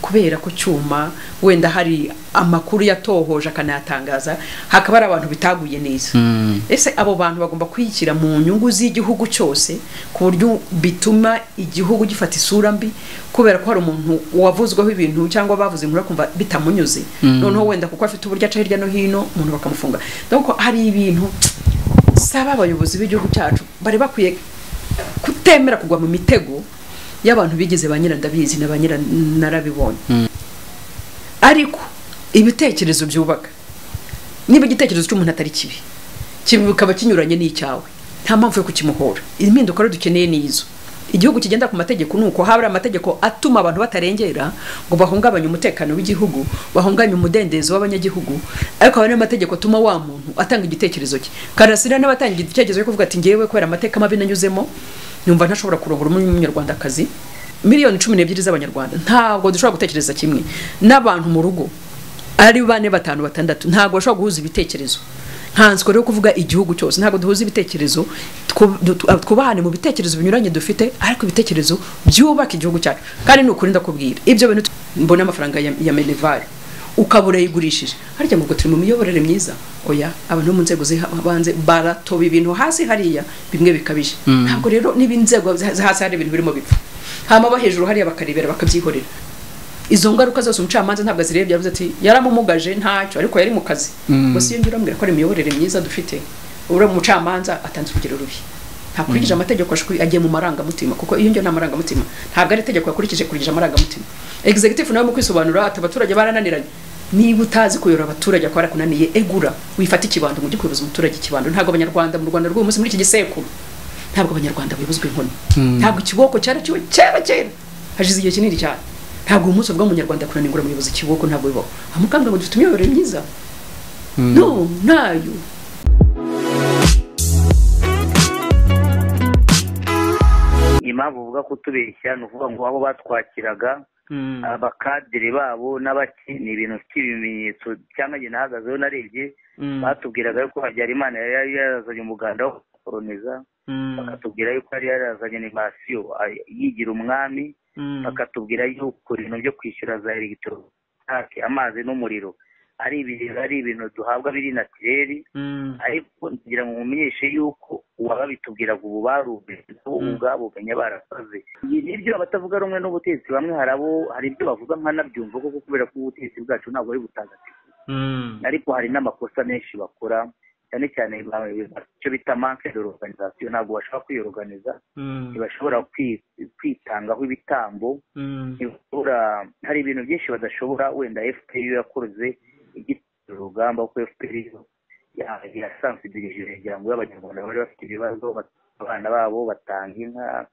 kubera ku cyuma wenda hari amakuru yatohoje akanayatangaza hakaba hari abantu bitaguye neza ese abo bantu bagomba kuyishyira mu nyungu z'igihugu cyose ku buryo bituma igihugu gifata isura mbi kubera ko hari umuntu wavuzweho ibintu cyangwa bavuze inkuru akumva bitamunyuze noneho wenda kuko afite uburyo aca hirya no hino umuntu bakamufunga donc hari ibintu saba abayobozi b'igihugu cyacu bari bakwiye kutemera kugwa mu mitego y'abantu bigeze ba nyirandabizi na ba nyiranarabibonye ariko ibitekerezo byubaka niba igitekerezo cy'umuntu atari kibi kikaba kinyuranye n'icyawe nta mpamvu yo kukimuhora impinduka rero dukeneye ni izo igihugu kigenda ku mategeko ni uko haba amategeko atuma abantu batarengera ngo bahungabanye umutekano w'igihugu bahungabanye umudendezo w'abanyagihugu ariko haba n'amategeko atuma wa muntu atanga igitekerezo cye karasira n'abatanga igitekerezo cyo kuvuga ati ngewe kubera amateka mabi nanyuzemo numva ntashobora kurongora umunyarwandakazi miliyoni cumi n'ebyiri z'abanyarwanda ntabwo dushobora gutekereza kimwe n'abantu mu rugo ari bane batanu batandatu ntabwo bashobora guhuza ibitekerezo ntanswe rero kuvuga igihugu cyose ntabwo duhuza ibitekerezo twubahane mu bitekerezo binyuranye dufite ariko ibitekerezo byubaka igihugu cyacu kandi ni ukuri ndakubwira ibyo bintu mbona amafaranga ya menevare ukaba urayigurishije harya ngo turi mu miyoborere myiza oya abantu bo mu nzego z'ibanze baratoba ibintu hasi hariya bimwe bikabije ntabwo rero niba inzego hasi hari ibintu birimo bipfa hama hejuru hariya bakarebera bakabyihorera izo ngaruka zose umucamanza ntabwo azirebye yavuze ati yaramumugaje ntacyo ariko yari mu kazi gusa iyo ngira ambwira ko ari imiyoborere myiza dufite uriya umucamanza atanze urugero rubi ntakurikije amategeko agiye mu marangamutima kuko iyo ngira ni amarangamutima ntabwo ari itegeko yakurikije kurikije amarangamutima executive nawe mu kwisobanura ati abaturage barananiranye niba utazi kuyora abaturage akaba yarakunaniye egura wifate ikibando ngo ujye kuyoboza umuturage ikibando ntabwo abanyarwanda mu rwanda rw'uyu munsi muri iki gisekuru ntabwo abanyarwanda bayobozwa inkoni ntabwo ikiboko cyari kiwe kera kera hashize igihe kinini cyane ntabwo umunsi ubwo umunyarwanda kunaningura umuyobozi kiboko ntabwo bibaho amukambwe ngo dufite imiyoborere myiza no ntayo impamvu uvuga kutubeshya ni ukuvuga ngo abo batwakiraga abakadire babo n'abaki ni ibintu by'ibimenyetso cyangwa njye nahagazeho narebye batubwiraga yuko habyarimana yari yarazanye umuganda wo gukoroniza bakatubwira yuko yari yarazanye animasiyo yigira umwami bakatubwira yuko ibintu byo kwishyura za elegitoronike amazi n'umuriro ari ibintu ari ibintu duhabwa biri natireri ariko kugira ngo mumenyeshe yuko uwabitubwiraga ubu barubeze nabo ubwabo benya barakoze nibyo abatavuga rumwe n'ubutegetsi bamwe hari abo hari ibyo bavuga nkanabyumva kuko kubera ko ubutegetsi bwacu ntabwo ari butagatifu ariko hari n'amakosa menshi bakora cyane cyane icyo bita manke de organizasiyo ntabwo bashobora kwiyoroganiza ntibashobora kwitangaho ibitambo hari ibintu byinshi badashobora wenda fpr yakoze urugamba ko fpr yasansidirije kugira ngo abanyarwanda bari bafite ibibazo abana babo batanga inka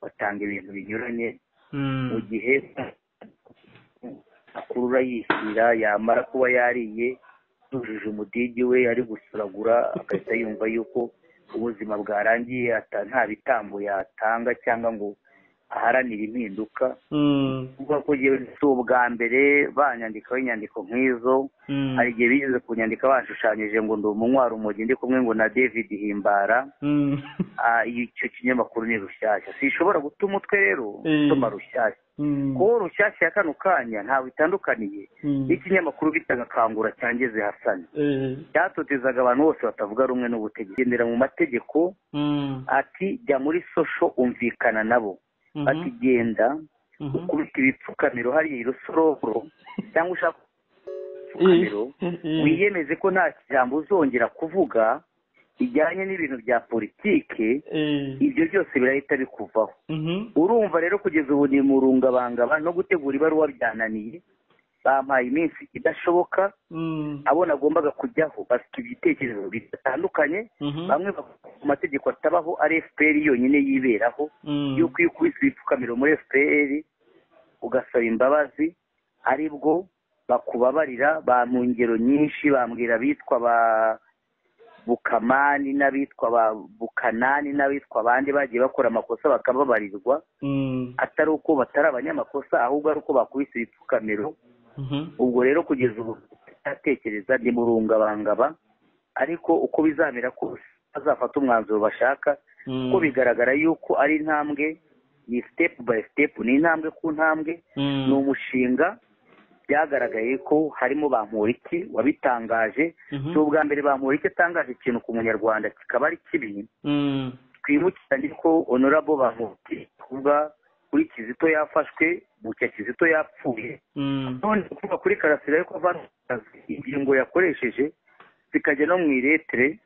batanga ibintu binyuranye mu gihe akurura yishyira yamara kuba yariye yujuje umudigi we ari gusuragura agahita yumva yuko ubuzima bwarangiye nta bitambo yatanga cyangwa ngo aharanire impinduka kuko ko si ubwa mbere banyandikaho inyandiko nk'izo hari igihe bigeze ku nyandiko bashushanyije ngo ndi umunywaru umujyi ndi kumwe ngo na david himbara icyo kinyamakuru ni rushyashya sishobora guta umutwe rero usoma rushyashya kuko rushyashya ya kano kanya ntabwo itandukaniye n'ikinyamakuru bita gakangura cyangeze hasani cyatotezaga abantu bose batavuga rumwe n'ubutegetsi gendera mu mategeko ati jya muri sosho umvikana nabo ati genda ukubita ibipfukamiro hariya irusororo cyangwa ushaka ibipfukamiro wiyemeze ko nta jambo uzongera kuvuga bijyanye n'ibintu bya politike ibyo byose birahita bikuvaho urumva rero kugeza ubu ni mu rungabangaba no gutegura ibaruwa byananiye bampaye iminsi idashoboka abo nagombaga kujyaho bafite ibitekerezo bitandukanye bamwe ku mategeko atabaho ari fpr yonyine yiberaho yuko iyo ukubise ibipfukamiro muri fpr ugasaba imbabazi aribwo bakubabarira ba mu ngero nyinshi bambwira abitwa ba bukamani n'abitwa ba bukanani n'abitwa abandi bagiye bakora amakosa bakababarirwa atari uko batari abanyamakosa ahubwo ari uko bakubise ibipfukamiro ubwo rero kugeza ubu atekereza ni murungabangaba ariko uko bizamera kose bazafata umwanzuro bashaka kuko bigaragara yuko ari intambwe ni sitepu bayi sitepu ni intambwe ku ntambwe ni umushinga byagaragaye ko harimo ba Mpuriki wabitangaje si ubwa mbere ba Mpuriki atangaje ikintu ku munyarwanda kikaba ari kibi twibukiranye ko honorable ba Mpuriki kuvuga kuri kizito yafashwe bucya kizito yapfuye none kuvuga kuri karasira yuko avanaga ingingo yakoresheje zikajya no mu iretere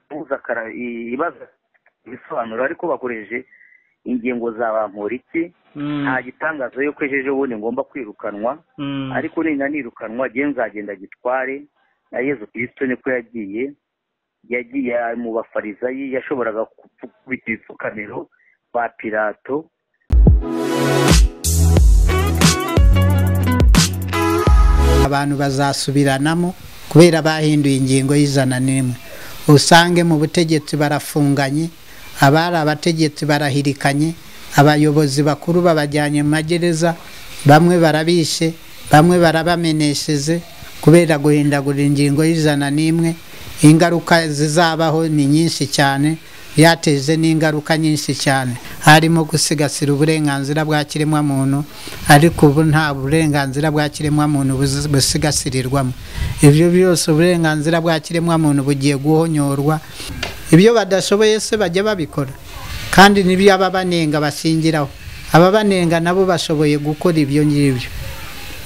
ibaza kara- i- ibaza ibisobanuro ariko bakoresheje ingingo za ba Mpuriki nta gitangaza yuko ejo ejobundi ngomba kwirukanwa ariko nina nirukanwa nge nzagenda gitware na yezu kirisito niko yagiye yagiye mu bafarisayi yashoboraga gukubita ibipfukamiro ba pirato abantu bazasubiranamo kubera bahinduye ingingo y'ijana n'imwe usange mu butegetsi barafunganye abari abategetsi barahirikanye abayobozi bakuru babajyanye mu magereza bamwe barabishe bamwe barabamenesheje kubera guhindagura ingingo y'ijana n'imwe ingaruka zizabaho ni nyinshi cyane byateje n'ingaruka nyinshi cyane harimo gusigasira uburenganzira bwa kiremwamuntu ariko ubu nta burenganzira bwa kiremwamuntu buzi- busigasirirwamo ibyo byose uburenganzira bwa kiremwamuntu bugiye guhonyorwa ibyo badashoboye se bajya babikora kandi n'ibyo ababanenga bashingiraho ababanenga nabo bashoboye gukora ibyo ngibyo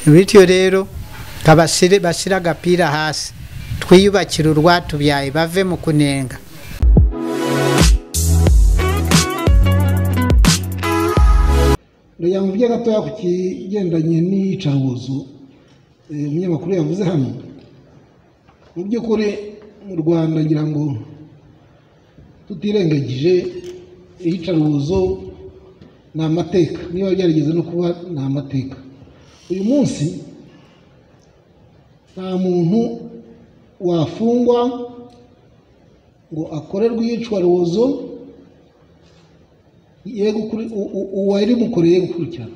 bityo rero kabasire bashyire agapira hasi twiyubakire urwatubyaye bave mu kunenga rege mubye gatoya ku kigendanye n'iyicarubozo eh, umunyamakuru yavuze hano mu by'ukuri mu rwanda ngira ngo tutirengagije iyicarubozo ni amateka niba byarigeze no kuba ni amateka uyu munsi nta muntu wafungwa ngo akorerwe iyicarubozo yego ukuri- u- u- uwarimukoreye gukurikirana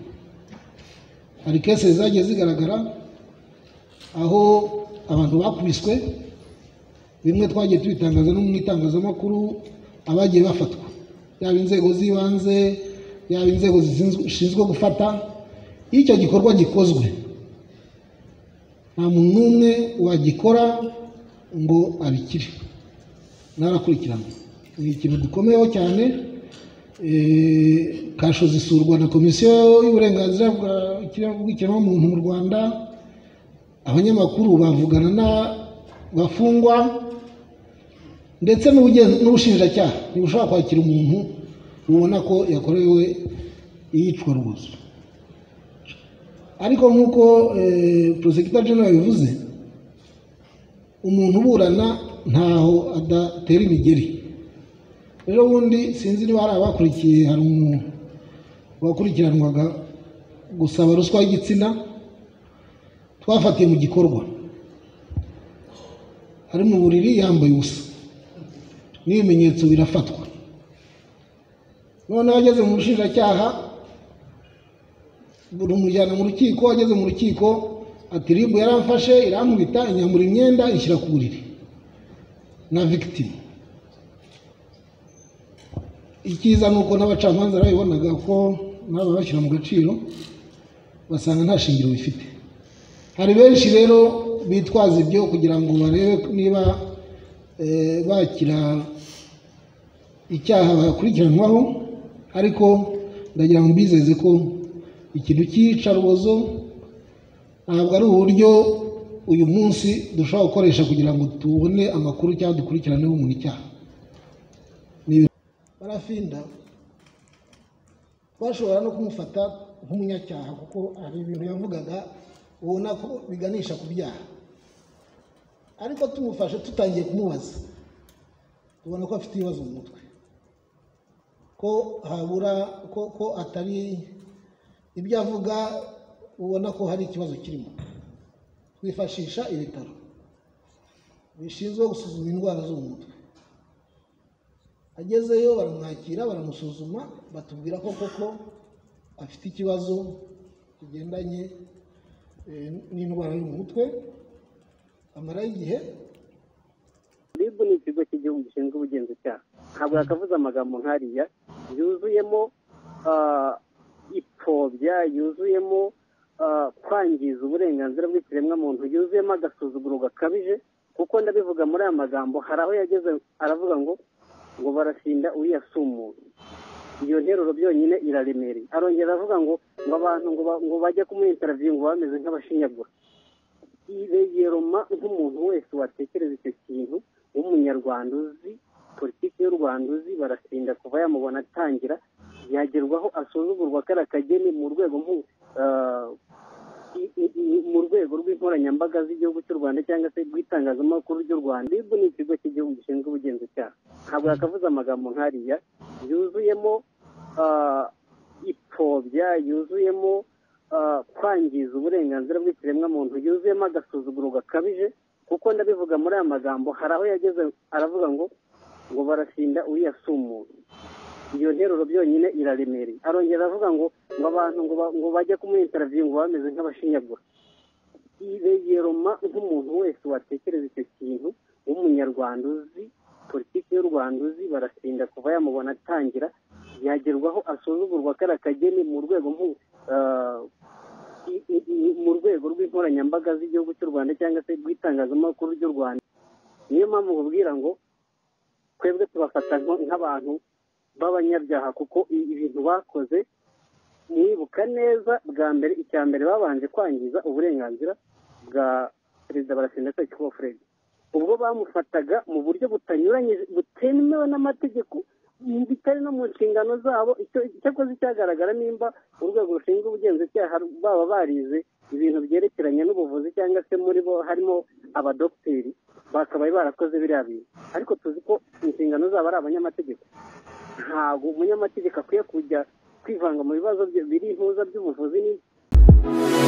hari kese zagiye zigaragara aho abantu bakubiswe bimwe twagiye tubitangaza no mu itangazamakuru abagiye bafatwa yaba inzego z'ibanze yaba inzego zizinzwe- zishinzwe gufata iyo icyo gikorwa gikozwe nta muntu n'umwe wagikora ngo abikire narakurikirana ni ikintu dukomeyeho cyane Eh, kasho zisurwa na komisiyo y'uburenganzira bwa ikire- bw'ikiremwamuntu mu rwanda abanyamakuru bavugana na bafungwa ndetse n'ubugen- n'ubushinjacyaha ntibushobora kwakira umuntu ubona ko yakorewe iyicwa rubozo ariko nk'uko porosegita jenera bivuze umuntu uburana ntaho adatera imigeri rero ubundi sinzi niba hari abakurikiye hari umuntu wakurikiranwaga gusaba ruswa y'igitsina twafatiye mu gikorwa ari mu buriri yambaye ubusa n'ibimenyetso birafatwa noneho ageze mu bushinjacyaha rumujyana mu rukiko ageze mu rukiko ati ribu yaramfashe irankubita inyambura imyenda ishyira ku buriri na victime icyiza ni uko n'abacamanza babibonaga ko nabo bashyira mu gaciro basanga nta shingiro bifite hari benshi rero bitwaza ibyo kugira ngo barebe niba eh, bakira icyaha bakurikiranwaho ariko ndagira ngo mbizeze ko ikintu cy'iyicarubozo ntabwo ari uburyo uyu munsi dushobora gukoresha kugira ngo tubone amakuru cyangwa dukurikiraneho umuntu icyaha barafinda twashobora no kumufata nk'umunyacyaha kuko hari ibintu yavugaga ubona ko biganisha ku byaha ariko tumufashe tutangiye kumubaza tubona ko afite ibibazo mu mutwe ko habura ko ko atari ibyo avuga ubona ko hari ikibazo kirimo twifashisha ibitaro bishinzwe gusuzuma indwara zo mu mutwe agezeyo baramwakira baramusuzuma batubwira ko koko afite ikibazo kigendanye eh, n'indwara yo mu mutwe amaraho igihe rib ni ikigo cy'igihugu gishinzwe ubugenzacyaha ntabwo yakavuze amagambo nk'ariya yuzuyemo ipfobya yuzuyemo kwangiza uburenganzira bw'ikiremwamuntu yuzuyemo agasuzuguro gakabije kuko ndabivuga muri aya magambo hari aho yageze aravuga ngo ngo barashinda uriyasi umuntu iyo nteruro byonyine iraremereye arongera avuga ngo ngo abantu ngo bajye kumwitaraviye ngo bameze nk'abashinyagura iregeroma nk'umuntu wese watekereza icyo kintu w'umunyarwanda uzi politiki y'u rwanda uzi barasinda kuva yamubona atangira yagerwaho asuzugurwa kariya kageni mu rwego mu rwego rw'inkoranyambaga z'igihugu cy'u rwanda cyangwa se rw'itangazamakuru ry'u rwanda ibu ni ikigo cy'igihugu gishinzwe ubugenzacyaha ntabwo yakavuze amagambo nk'ariya yuzuyemo ipfobya yuzuyemo kwangiza uburenganzira bw'ikiremwamuntu yuzuyemo agasuzuguro gakabije kuko ndabivuga muri aya magambo hari aho yageze aravuga ngo ngo barashinda uriyasi umuntu iyo nteruro byonyine iraremereye arongera avuga ngo ngo abantu ngo bajye kumwitaraviye ngo bameze nk'abashinyagura iregeroma nk'umuntu wese watekereza icyo kintu w'umunyarwanda uzi politiki y'u rwanda uzi barasinda kuva yamubona atangira yagerwaho asuzugurwa kariya kageni mu rwego mu rwego rw'inkoranyambaga z'igihugu cy'u rwanda cyangwa se rw'itangazamakuru ry'u rwanda niyo mpamvu babwira ngo twebwe tubafata nk'abantu b'abanyabyaha kuko ibintu bakoze mwibuka neza bwa mbere icya mbere babanje kwangiza uburenganzira bwa perezida barasinda cyangwa furedi ubwo bamufataga mu buryo butanyuranye butemewe n'amategeko bitari no mu nshingano zabo icyakoze cyagaragara nimba urwego rushinzwe ubugenzacyaha baba barize ibintu byerekeranye n'ubuvuzi cyangwa se muri bo harimo abadogiteri bakabaye barakoze biriya bintu ariko tuzi ko inshingano zabo ari abanyamategeko ntabwo umunyamategeko akwiye kujya kwivanga mu bibazo biri impuza by'ubuvuzi n'ibyo